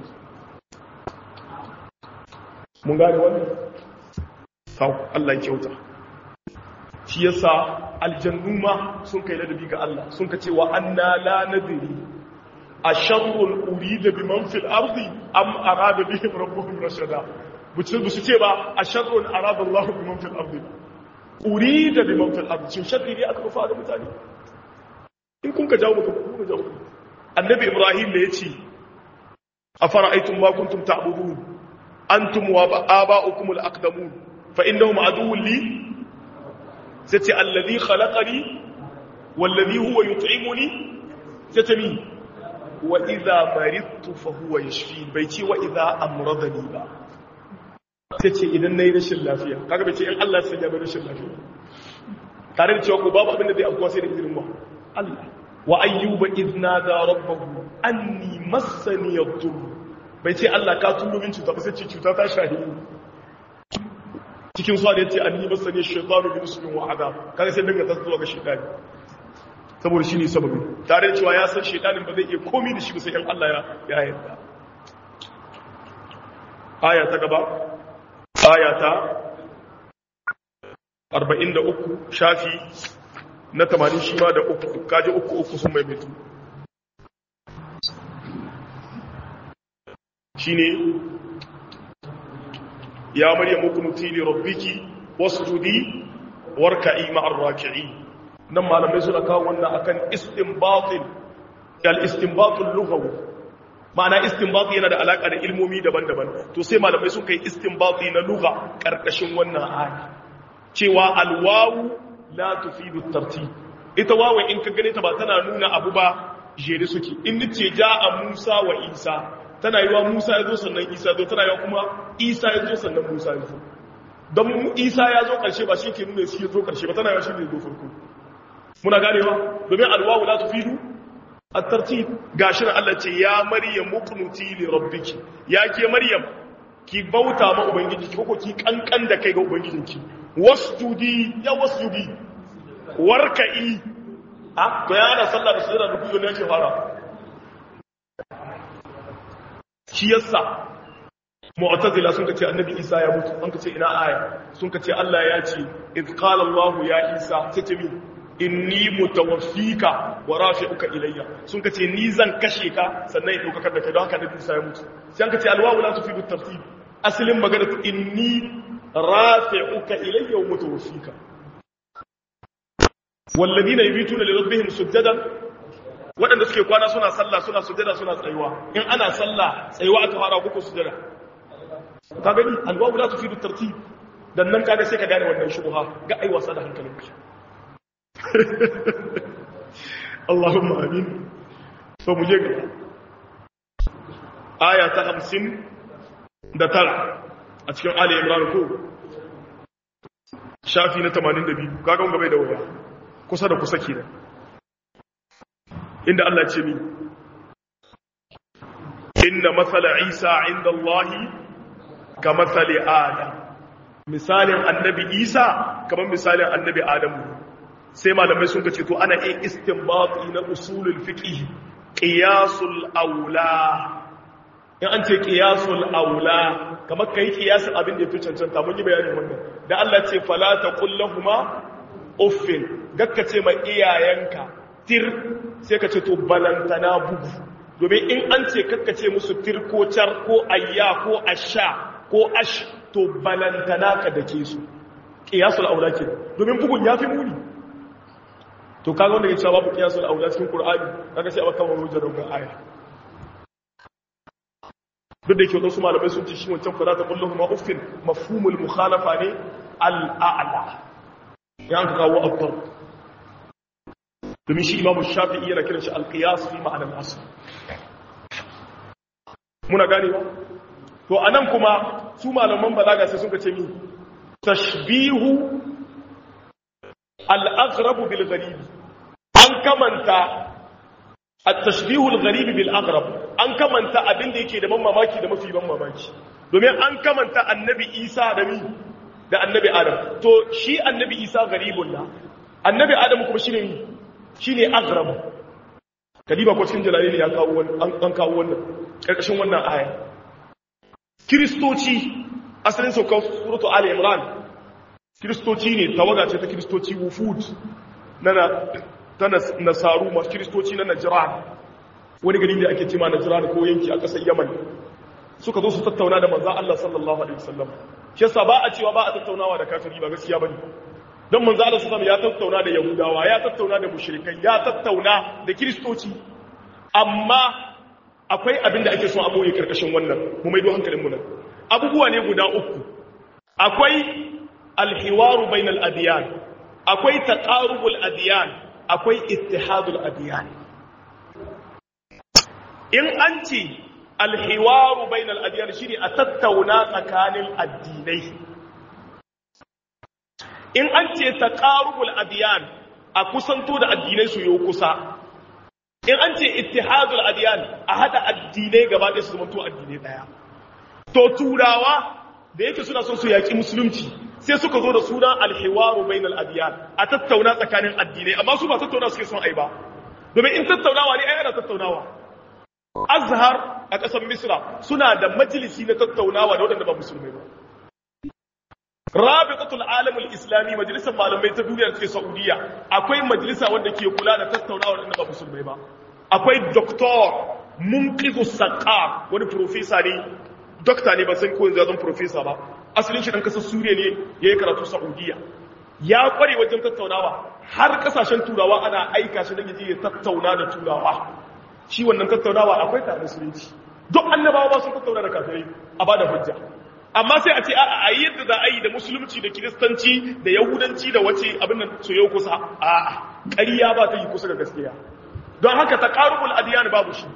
[SPEAKER 1] mun gane wannan sau Allah ya kyauta shi yasa aljannu ma sun kai ladabi ga Allah sun ka cewa anna la nadri asharrun urida biman fil ardi am arada bihim rabbuhum rashada buce buce ce ba asharrun arada Allah biman fil ardi urida biman fil ardi shin sharri ne aka fara mutane in kun ka jawo mutum kun ka jawo annabi ibrahim da yace afara'aytum ma kuntum ta'budun antum wa aba'ukum al-aqdamun fa innahum aduwwun li sai alladhi khalaqani walladhi huwa yut'imuni sai wa idha maridtu fa huwa yashfin bai ce wa idha amradani ba sai idan nayi rashin lafiya kaga bai ce in Allah ya sanya rashin lafiya tare da cewa ko babu abin da zai afkuwa sai da izinin mu Allah wa ayyuba idna da rabbahu anni massani yadur bai ce Allah ka turo min cuta ba sai ce cuta ta shahi cikin suwa da ya ce an yi masa ne shaitanu bin su bin wa'ada kaga sai dinga tasowa ga shaitani saboda shi ne sababin tare da cewa ya san shaitanin ba zai iya komi da shi ba sai yan Allah ya yarda aya ta gaba aya ta 43 shafi na 80 shi ma da uku kaji uku uku sun maimaitu shine ya maryam kunuti li rabbiki wasjudi warka'i ma'ar raki'in nan malamai suna kawo wannan akan istinbatin al istinbatul lughawi ma'ana istinbati yana da alaka da ilmomi daban-daban to sai malamai sun kai istinbati na lugha karkashin wannan aya cewa alwawu la tufidu tartib ita wawa in ka gane ta ba tana nuna abu ba jere suke in nace ja'a Musa wa Isa tana yi wa Musa ya zo sannan Isa zo tana yi wa kuma Isa ya zo sannan Musa ya zo don Isa ya zo ƙarshe ba shi ke nuna shi ya zo ƙarshe ba tana yi wa shi ne zo farko muna ganewa domin alwawu la tufidu at-tartib gashi nan Allah ce ya Maryam muqnuti li rabbiki ya ke Maryam ki bauta ma ubangiji ki ko ki kankan da kai ga ubangijinki wasjudi ya wasjudi warka'i ah to ya ana sallah da sujada da kuzo ne yake fara shi yasa mu'tazila sun kace annabi Isa ya mutu an kace ina aya sun kace Allah ya ce id qala Allah ya Isa sai min inni mutawaffika wa rafi'uka ilayya sun kace ni zan kashe ka sannan in dauka da kai don haka annabi Isa ya mutu sai an kace alwawu la tufidu tartib asalin magana inni rafi'uka ilayya wa mutawaffika walladina yabituna li rabbihim sujadan waɗanda suke kwana suna sallah suna sujada suna tsayuwa in ana sallah tsayuwa aka fara kuku sujada ka gani alwawu la tufidu tartib dan nan kaga sai ka gane wannan shubha ga ai wasa da hankalinka Allahumma amin to mu je gaba aya ta 50 da tara a cikin Ali Imran ko shafi na 82 kaga mun gaba da waya kusa da kusa kenan inda Allah ce mi inna matsala isa inda Allah ka matsali adam misalin annabi isa kamar misalin annabi adamu sai malamai sun ce to ana iya istinbati na usulul fiqh qiyasul aula in an ce qiyasul aula kamar kai qiyasin abin da yafi cancanta mun yi bayanin wannan da Allah ce fala taqul lahumu uffin gakka ce ma iyayenka tir sai ka ce to balantana bugu domin in an ce kakka ce musu tir ko car ko ayya ko asha ko ash to balantana ka dake su qiyasul aula ke domin bugun yafi muni to kaga wanda ya ce babu qiyasul aula cikin qur'ani kaga sai a baka hujjar da aya duk da yake wadansu malamai sun ce shi wancan fara ta kullu ma uffin mafhumul mukhalafa ne al-a'la ya an kawo abtar domin shi imamu shafi'i yana kiran shi al-qiyas fi ma'anar asl muna gane ba to anan kuma su malaman balaga sai suka ce mi tashbihu al-aghrab bil gharib an kamanta at-tashbihu al-gharib bil aghrab an kamanta abin da yake da ban mamaki da mafi ban mamaki domin an kamanta annabi Isa da mi da annabi Adam to shi annabi Isa gharibun la annabi Adam kuma shine mi shine aghrab kadiba ko cikin jalalain ya kawo wannan an kawo wannan karkashin wannan aya kristoci asalin saukar suratu ali imran kristoci ne tawaga ce ta kristoci wufud na ta nasaru masu kristoci na najran wani gari da ake cima najran ko yanki a ƙasar yaman suka zo su tattauna da manzan Allah sallallahu alaihi wasallam shi yasa ba a cewa ba a tattaunawa da kafiri ba gaskiya bane don manzan Allah sallallahu ya tattauna da yahudawa ya tattauna da mushrikai ya tattauna da kristoci amma akwai abin da ake son a boye karkashin wannan mu maido hankalin mu nan abubuwa ne guda uku akwai alhiwaru bainal adiyan akwai taqarubul adiyan akwai ittihadul adiyan in an ce alhiwaru bainal adiyan shine a tattauna tsakanin addinai in an ce taqarubul adiyan a kusanto da addinai su yi kusa in an ce ittihadul adiyan a hada addinai gaba ɗaya su zamanto addinai ɗaya to turawa da yake suna son su yaƙi musulunci sai suka zo da sunan alhiwaru bainal adiyan a tattauna tsakanin addinai amma su ba tattauna suke son ai ba domin in tattaunawa ne ai ana tattaunawa azhar a ƙasar misra suna da majalisi na tattaunawa da waɗanda ba musulmai ba rabitatul alamul islami majalisar malamai ta duniya take saudiya akwai majalisa wanda ke kula da tattaunawa da ba musulmai ba akwai doktor munqizu saqaf wani professor ne dokta ne ba san ko yanzu ya zama professor ba asalin shi dan kasar suriya ne yayi karatu saudiya ya kware wajen tattaunawa har kasashen turawa ana aika shi dan yaje ya tattauna da turawa shi wannan tattaunawa akwai ta musulunci duk annabawa ba sun tattauna da kafirai a bada hujja amma sai a ce a yi yadda za a yi da musulunci da kiristanci da yahudanci da wace abin nan su yau kusa a ƙarya ba ta yi kusa ga gaskiya don haka ta ƙarubul adiyan babu shi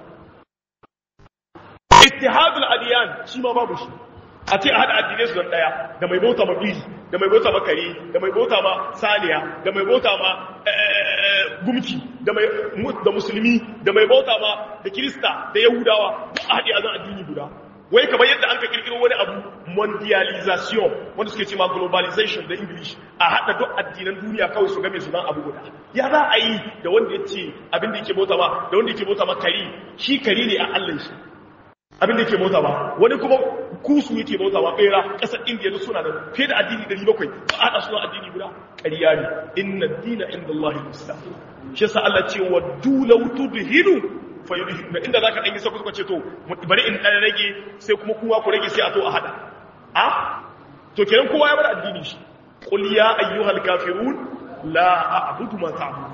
[SPEAKER 1] ittihadul adiyan shi ma babu shi a ce a haɗa addinai su don ɗaya da mai bauta ma biri da mai bauta ma kare da mai bauta ma saniya da mai bauta ma gumki da musulmi da mai bauta ma da kirista da yahudawa duk a haɗe a zan addini guda wai kamar yadda an ka kirkiro wani abu mondialization wanda suke cewa globalization da english a haɗa duk addinan duniya kawai su game su nan abu guda ya za a yi da wanda ya ce abin da yake bauta ba da wanda yake bauta ma kari shi kari ne a allan shi abin da yake bauta ba wani kuma kusu yake bauta ba bera ƙasar indiya suna da fiye da addini 700 ba a haɗa suna addini guda ƙarya ne inna dina inda Allah islam shi yasa Allah ce wa dulau tudhinu fayudhinu inda zaka dan yi sako suka ce to bari in dan rage sai kuma kowa ku rage sai a to a hada a to kenan kowa ya bar addini shi qul ya ayyuhal kafirun la a'budu ma ta'budun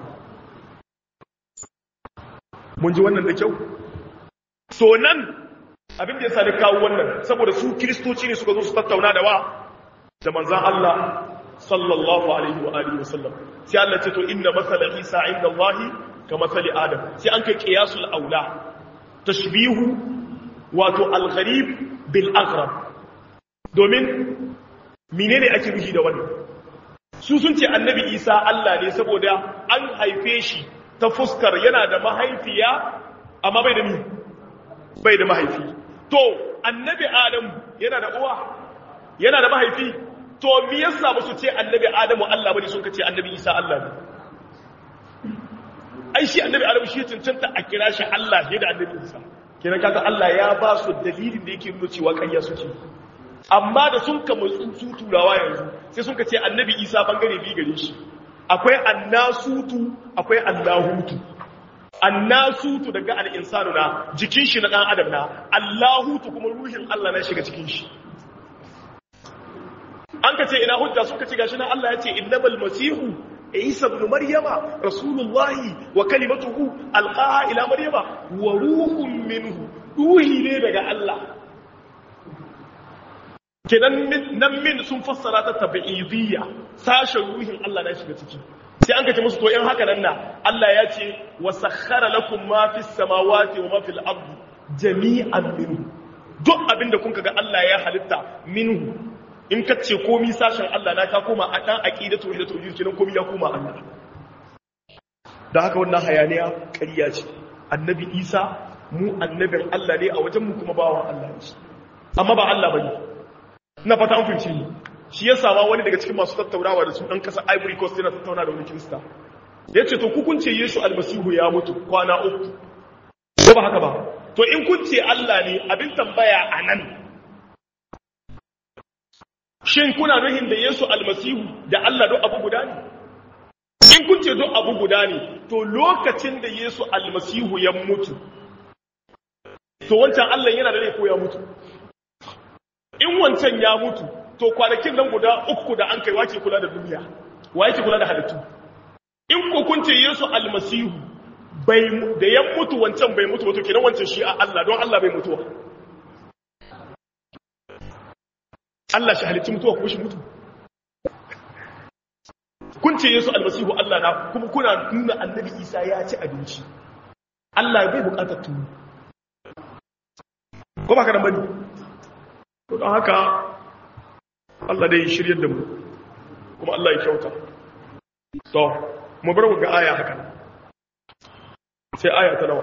[SPEAKER 1] mun ji wannan da kyau so nan abin da ya sani kawo wannan saboda su kiristoci ne suka zo su tattauna da wa da manzan Allah sallallahu alaihi wa alihi wasallam sai Allah ce to inna masala Isa inda Allah ka masali Adam sai an kai qiyasul aula tashbihu wato al-gharib bil aghrab domin menene ake nufi da wannan su sun ce annabi Isa Allah ne saboda an haife shi ta fuskar yana da mahaifiya amma bai da ni bai da mahaifi to annabi Adam yana da uwa yana da mahaifi to me yasa ba su ce annabi Adamu Allah bane sun kace annabi Isa Allah ne ai shi annabi Adamu shi cancanta a kira shi Allah ne da annabi Isa kenan kaga Allah ya ba su dalilin da yake nuna cewa kayya suke amma da sun kama su turawa yanzu sai sun kace annabi Isa bangare bi gare shi akwai annasutu akwai allahutu annasutu daga al'insanu na jikin shi na ɗan adam na allahutu kuma ruhin Allah na shiga cikin shi an ka ce ina hujja suka ci gashi na Allah ya ce innamal masihu isa ibn maryama rasulullahi wa kalimatuhu alqaha ila maryama wa ruhun minhu ruhi ne daga Allah kenan nan min sun fassara ta tabi'idiyya sashen ruhin Allah na shiga ciki sai an kace musu to in haka nan na Allah ya ce wa sakhara lakum ma fis samawati wa ma fil ardi jami'an minhu duk abinda kun ga Allah ya halitta minhu in ka ce komi sashen Allah na ka koma a dan aqidatu da tauhid kenan komi ya koma Allah da haka wannan hayaniya ƙarya ce annabi Isa mu annabin Allah ne a wajen mu kuma bawan Allah ne amma ba Allah bane na fata an fahimci ni shi ya sama wani daga cikin masu tattaunawa da su ɗan ƙasar ivory coast yana tattauna da wani kirista ya ce to kukunce yesu almasihu ya mutu kwana uku ko ba haka ba to in kun ce allah ne abin tambaya a nan shin kuna nuhin da yesu almasihu da allah don abu guda ne in kun ce don abu guda ne to lokacin da yesu almasihu ya mutu to wancan allah yana da rai ko ya mutu in wancan ya mutu to kwanakin nan guda uku da an kai wace kula da duniya wa yake kula da halittu in ko kun ce Yesu almasihu bai da ya mutu wancan bai mutu wato kenan wancan shi a Allah don Allah bai mutuwa Allah shi halitti mutuwa ko shi mutu kun ce Yesu almasihu Allah na kuma kuna nuna annabi Isa ya ci abinci Allah bai bukatar tuni ko ba ka nan bane to don haka Allah dai shiryar da mu kuma Allah ya kyauta to mu bar ga aya haka sai aya ta nawa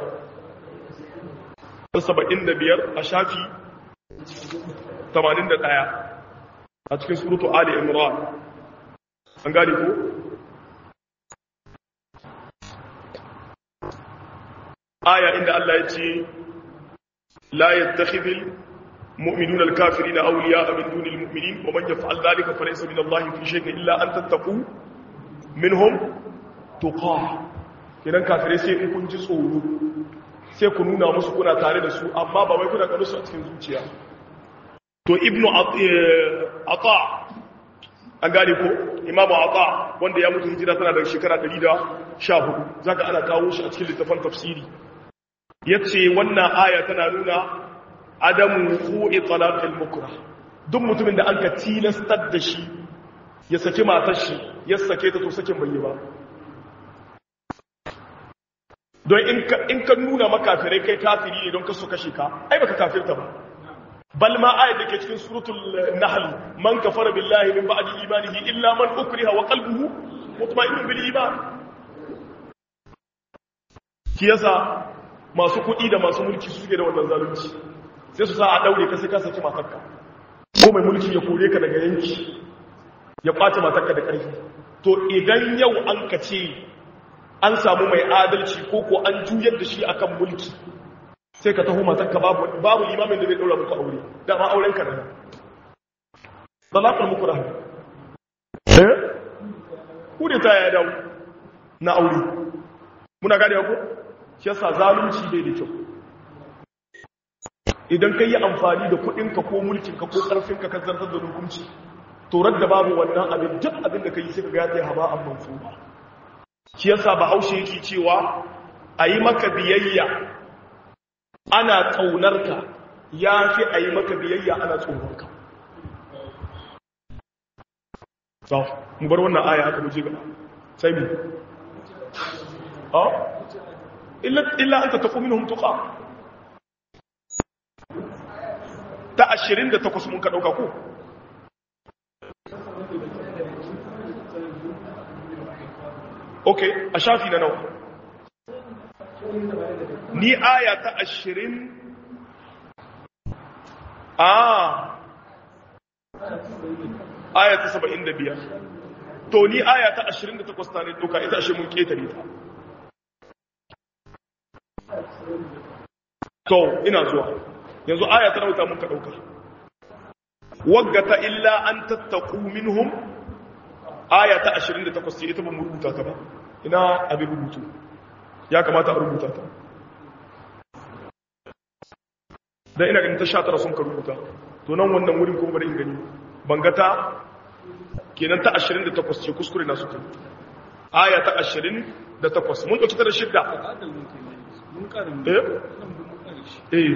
[SPEAKER 1] 75 a shafi 81 a cikin suratu ali imran an gane ko aya inda Allah ya ce la yattakhidhul مؤمنون الكافرين أولياء من دون المؤمنين ومن يفعل ذلك فليس من الله في شيء إلا أن تتقوا منهم تقاه idan kafirai sai in kun ji tsoro sai ku nuna musu kuna tare da su amma ba wai kuna kanu su a cikin zuciya to ibnu ata an gane ko imamu ata wanda ya mutu hijira tana da shekara 114 zaka ana kawo shi a cikin littafin tafsiri yace wannan aya tana nuna adamu fu'i talaqil mukra duk mutumin da anka tilastar da shi ya saki matar shi ya sake ta to sakin bai ba don in ka in ka nuna makafirai kai kafiri ne don ka so kashe ka ai baka kafirta ba bal ma ayat da ke cikin suratul nahl man kafara billahi min ba'di imanihi illa man ukriha wa qalbuhu mutma'innun bil iman kiyasa masu kuɗi da masu mulki suke da wannan zalunci sai su sa a daure ka sai ka saki matarka ko mai mulki ya kore ka daga yanki ya kwace matarka da ƙarfi to idan yau an ka ce an samu mai adalci ko ko an juyar da shi akan mulki sai ka taho matarka babu babu limamin da zai daura muku aure dama auren ka nan talaqul mukrah eh ku da ta ya dawo na aure muna gane ko shi yasa zalunci bai da kyau idan ka yi amfani da kudinka ko mulkinka ko karfinka ka zartar da hukunci torar da babu wannan abin duk abin da ka yi sai ka gata ya haba an mansuba shi yasa bahaushe yake cewa a yi maka biyayya ana ƙaunarka ya fi a yi maka biyayya ana tsoronka mu bar wannan aya haka muje gaba sai mu illa an ta tafi minhum tuqa ta ashirin da takwas mun ka ɗauka ko? ok a shafi na nawa ni aya ta ashirin a aya ta saba'in da biyar to ni aya ta ashirin da takwas ta ne ɗauka ita ashe mun ƙetare ta to ina zuwa yanzu aya ta nauta muka dauka waggata illa an tattaku minhum aya ta 28 ce ita ba mu rubuta ta ba ina abin rubutu ya kamata a rubuta ta dan ina ganin ta 19 sun ka rubuta to nan wannan wurin kuma bari in gani banga ta kenan ta 28 ce kuskure na suka aya ta 28 mun dauki ta da shidda eh eh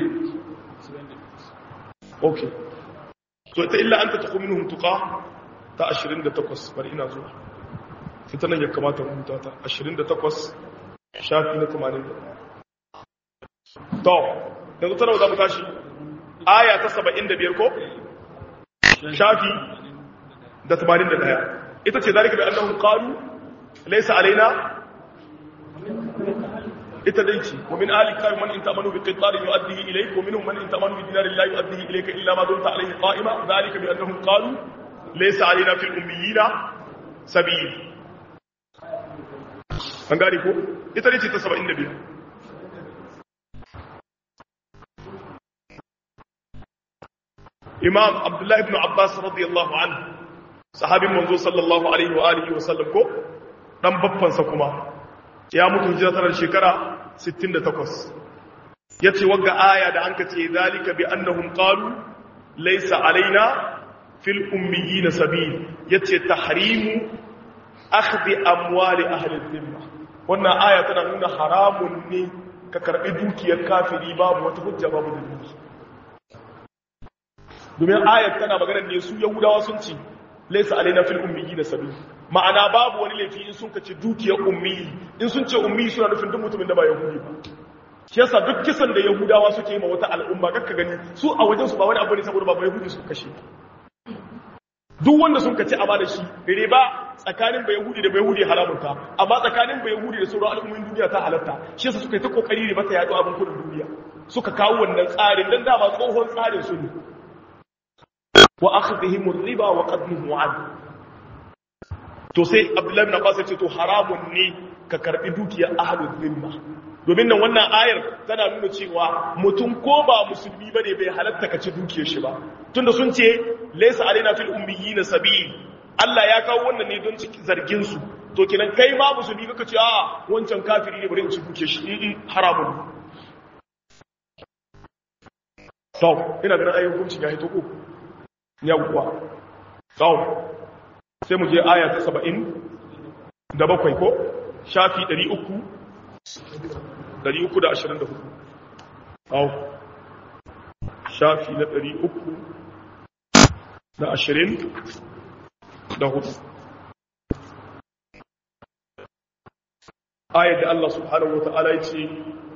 [SPEAKER 1] okay to ita illa anta taqum minhum tuqa ta 28 bari ina zuwa sai ta nan ya kamata rubuta ta 28 shafi na 80 to yanzu tana za mu tashi aya ta 75 ko shafi da 81 ita ce zalika bi annahum qalu laysa alaina ita dai ce wa min ahli kitabi man in ta'manu bi qintarin yu'addihi ilayk wa minhum man in ta'manu bi dinarin la yu'addihi ilayka illa ma dumta alayhi qa'ima dhalika bi annahum qalu laysa alaina fil ummiyina sabil an gane ko ita dai ce ta 75 imam abdullahi ibn abbas radiyallahu anhu sahabin manzo sallallahu alaihi wa alihi wa sallam ko dan baffansa kuma ya mutu hijira tana shekara 68 yace wagga aya da anka ce zalika bi annahum qalu laysa alaina fil ummiyina sabil yace tahrimu akhdhi amwali ahli dhimma wannan aya tana nuna haramun ne ka karbi dukiyar kafiri babu wata hujja babu dalili domin ayat tana magana ne su yahudawa sun ce laysa alaina fil ummiyina sabil ma'ana babu wani laifi in sun kace dukiyar ummi in sun ce ummi suna nufin duk mutumin da ba yahudi ba shi yasa duk kisan da yahudawa suke yi ma wata al'umma kakka gani su a wajen su ba wani abu ne saboda ba yahudi su kashe duk wanda sun kace amma da shi riba tsakanin ba yahudi da ba yahudi haramun ta amma tsakanin ba yahudi da sauran al'ummin duniya ta halatta shi yasa suka yi ta kokari riba ta yaɗo abin kudin duniya suka kawo wannan tsarin dan dama tsohon tsarin su ne wa akhdhihim ar-riba wa qadmuhu an to sai abdullahi bin abbas ya ce to haramun ne ka karbi dukiyar ahlul zimma domin nan wannan ayar tana nuna cewa mutum ko ba musulmi bane bai halatta ka ci dukiyar shi ba tunda sun ce laysa alaina fil ummiyina sabil Allah ya kawo wannan ne don zargin su to kenan kai ma musulmi kaka ce a wancan kafiri ne bari in ci dukiyar shi in haramun to ina ganin ayyukan hukuncin ya hito ko yawwa kawo sai mu je aya ta saba'in da bakwai ko shafi ɗari uku ɗari uku da ashirin da hudu kawo shafi na ɗari uku da ashirin da hudu ayar da Allah subhanahu wa ta'ala ya ce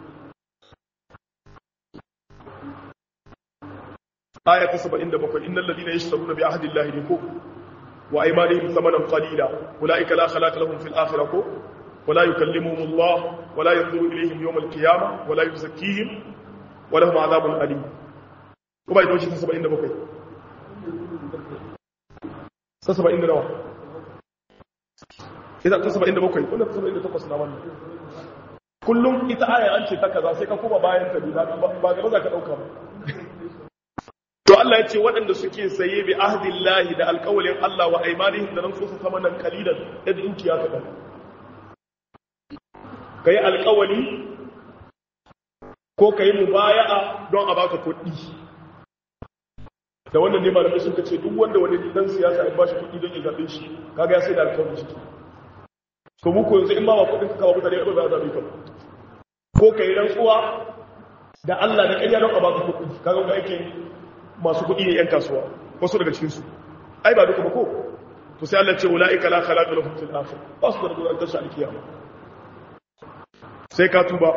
[SPEAKER 1] aya ta 77 innal ladina yashtaruna bi ahdi llahi liku wa aymanihim thamanan qalila ulaika la khalaqa lahum fil akhirati wa la yukallimuhum Allah wa la yanzuru ilayhim yawm al qiyamah wa la yuzakkihim wa lahum adhabun alim kuma idan shi ta 77 ta 70 nawa ita ta 77 wannan ta 78 na wannan kullum ita aya an ce ta kaza sai ka kuma bayan ta ba gaba za ka dauka ba to Allah ya ce waɗanda suke saye bi ahdillahi da alƙawalin Allah wa aimanihim da nan su sama nan kalilan da dukiya ta dan kai alƙawali ko kai mubaya'a don a baka kuɗi da wannan ne malamai suka ce duk wanda wani dan siyasa ya bashi kuɗi don ya zabe shi kaga ya sai da alƙawari shi to mu ko yanzu in ba ba kuɗin ka kawo mutane ba za a zabe ka ko kai rantsuwa da Allah da ƙarya don a baka kuɗi kaga ga yake masu kuɗi ne 'yan kasuwa wasu daga cikinsu ai ba duka ba ko to sai Allah ce ula'ika la khalaqa lahum fil akhir ba su da rabuwar tashi alkiyama sai ka tuba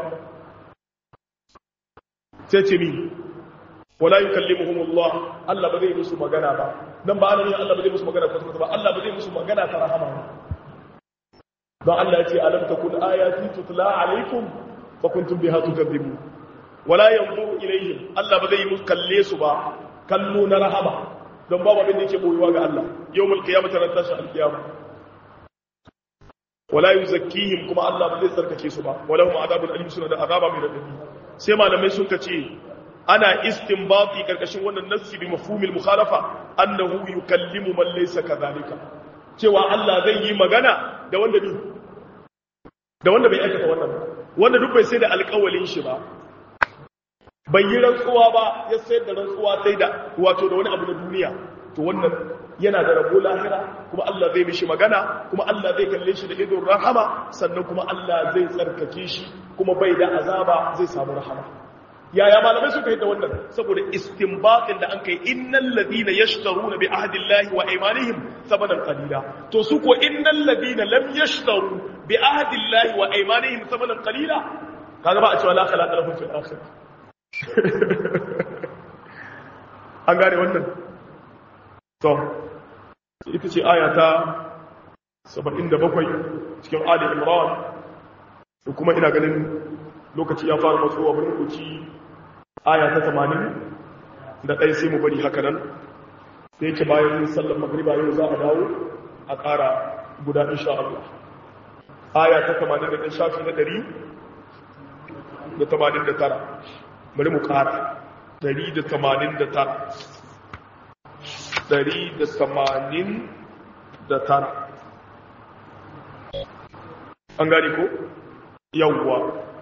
[SPEAKER 1] sai ce mi wala yukallimuhum Allah Allah ba zai musu magana ba dan ba Allah Allah ba zai musu magana kwata ba Allah ba zai musu magana ta rahama ba don Allah ya ce alam takun ayati tutla alaikum fa kuntum biha tukadzibun wala yanzuru ilayhim Allah ba zai musu kalle su ba kallo na rahama don babu abin da yake boyewa ga Allah yawmul qiyamati ran tashi alqiyama wala yuzakkihim kuma Allah ba zai tsarkake su ba wala hum adabul alim suna da azaba mai radadi sai malamai sun kace ana istinbati karkashin wannan nassi bi mafhumil mukhalafa annahu yukallimu man laysa kadhalika cewa Allah zai yi magana da wanda bi da wanda bai aikata wannan ba wanda duk bai sai da alƙawalin shi ba bai yi rantsuwa ba ya sayar da rantsuwa sai da wato da wani abu na duniya to wannan yana da rabo lahira kuma Allah zai mishi magana kuma Allah zai kalle shi da idon rahama sannan kuma Allah zai tsarkake shi kuma bai da azaba zai samu rahama yaya malamai suka yi da wannan saboda istinbatin da an kai innal ladina yashtaruna bi ahdillahi wa aymanihim thamanan qalila to su ko innal ladina lam yashtaru bi ahdillahi wa aymanihim thamanan qalila kaga ba a cewa la khalaqa lahum fil akhirah an gane wannan to ita ce aya ta 77 cikin ali imran da kuma ina ganin lokaci ya fara matsowa bari ku ci aya ta 80 da ɗaya sai mu bari haka nan sai yake bayan sallar magriba yau za a dawo a ƙara guda insha Allah aya ta 80 da shafi na 100 da 89 bari mu ƙara 189 189 an gani ko yawwa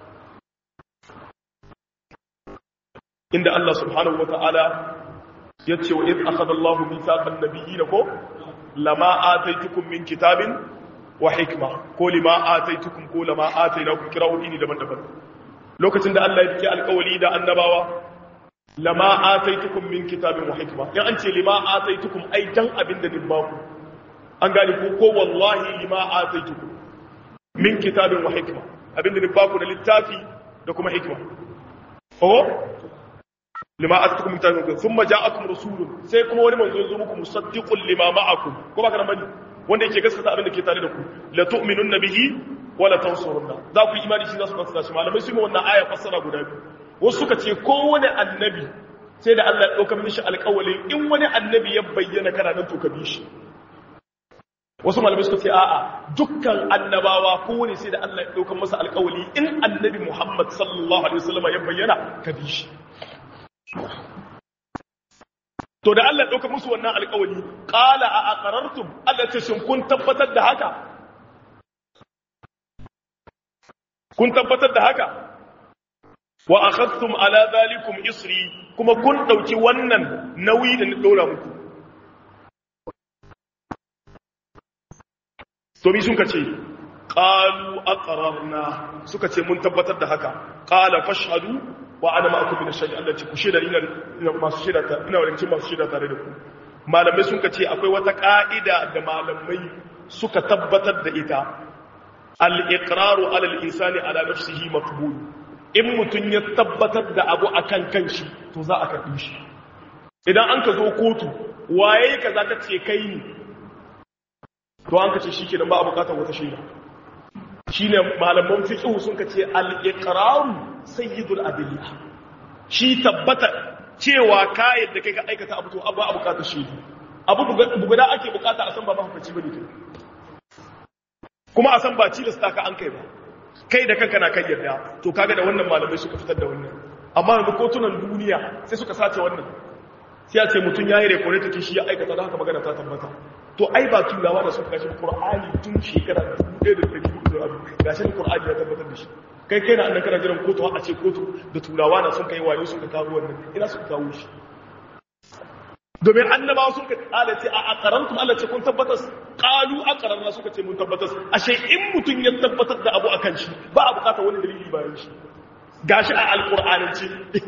[SPEAKER 1] inda Allah subhanahu wa ta'ala ya ce wa iz akhadha Allahu mithaqan nabiyyin ko lama ataitukum min kitabin wa hikma ko lima ataitukum ko lama atainakum kira'u ini daban-daban lokacin da Allah ya dake alƙawari da annabawa lama ataitukum min kitabin wa hikma ya an ce lima ataitukum ai dan abin da din baku an gane ko ko wallahi lima ataitukum min kitabin wa hikma abin da din baku da littafi da kuma hikma oh lima ataitukum min kitabin thumma ja'akum rasulun sai kuma wani manzo zo muku musaddiqun lima ma'akum ko ba kana bane wanda yake gaskata abin da ke tare da ku la tu'minunna bihi wa la tansurunna za ku yi imani shi za su fassara shi malamai su yi wannan aya fassara guda biyu wasu suka ce kowane annabi sai da Allah ya ɗauka mishi alƙawalin in wani annabi ya bayyana kana nan to ka bi shi wasu malamai suka ce a'a dukkan annabawa kowane sai da Allah ya ɗauka masa alƙawali in annabi Muhammad sallallahu alaihi wasallam ya bayyana ka bi shi to da Allah ya ɗauka musu wannan alƙawali qala a aqarartum Allah ce shin kun tabbatar da haka kun tabbatar da haka wa akhadtum ala zalikum isri kuma kun dauki wannan nauyi da ni dora muku to mi sun kace qalu aqrarna suka ce mun tabbatar da haka qala fashhadu wa ana ma'akum min ash-shahid Allah ce ku sheda ina masu sheda ta ina wurin masu sheda tare da ku malamai sun kace akwai wata ka'ida da malamai suka tabbatar da ita al-iqraru ala al-insani ala nafsihi maqbul in mutum ya tabbatar da abu a kan kanshi to za a karɓi shi idan an ka zo kotu waye ka za ka ce kai ne to an ka ce shi ke ba a bukatar wata shaida shi ne malaman fiƙihu sun ka ce al'iƙararu sayyidul adiliya shi tabbata cewa kayan da kai ka aikata abu to abu a bukatar shaidu abu bugada ake bukata a san ba mahaukaci ba ne kuma a san ba ci da staka an kai ba kai da kanka na kan yarda to kaga da wannan malamai suka fitar da wannan amma yanzu kotunan duniya sai suka sace wannan sai ya ce mutum ya yi rekore take shi ya aikata da haka magana ta tabbata to ai ba turawa da suka gashi qur'ani tun shekara 1400 gashi qur'ani ya tabbatar da shi kai kai na annan kana jiran kotu a ce kotu da turawa na sun kai wayo suka kawo wannan ina suka kawo shi domin annabawa sun ka kala ce a akarantum Allah ce kun tabbatar qalu aqararna suka ce mun tabbatar ashe in mutun ya tabbatar da abu akan shi ba a bukata wani dalili bayan shi gashi a alqur'anance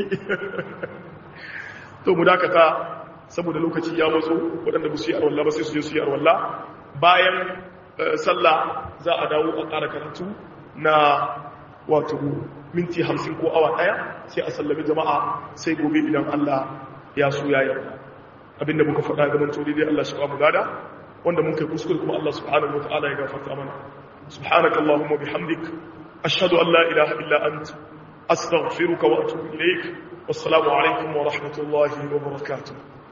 [SPEAKER 1] to mu dakata saboda lokaci ya matso waɗanda ba su yi arwalla ba sai su je su yi arwalla bayan sallah za a dawo a ƙara karatu na wato minti hamsin ko awa ɗaya sai a sallami jama'a sai gobe idan Allah ya so ya yarda abinda muka faɗa gaban tori dai Allah shi mu gada wanda mun kai kuskure kuma Allah subhanahu wataala ya gafarta mana subhanaka allahumma bihamdik ashhadu an la ilaha illa ant astaghfiruka wa atubu ilaik wassalamu alaikum wa rahmatullahi wa barakatuh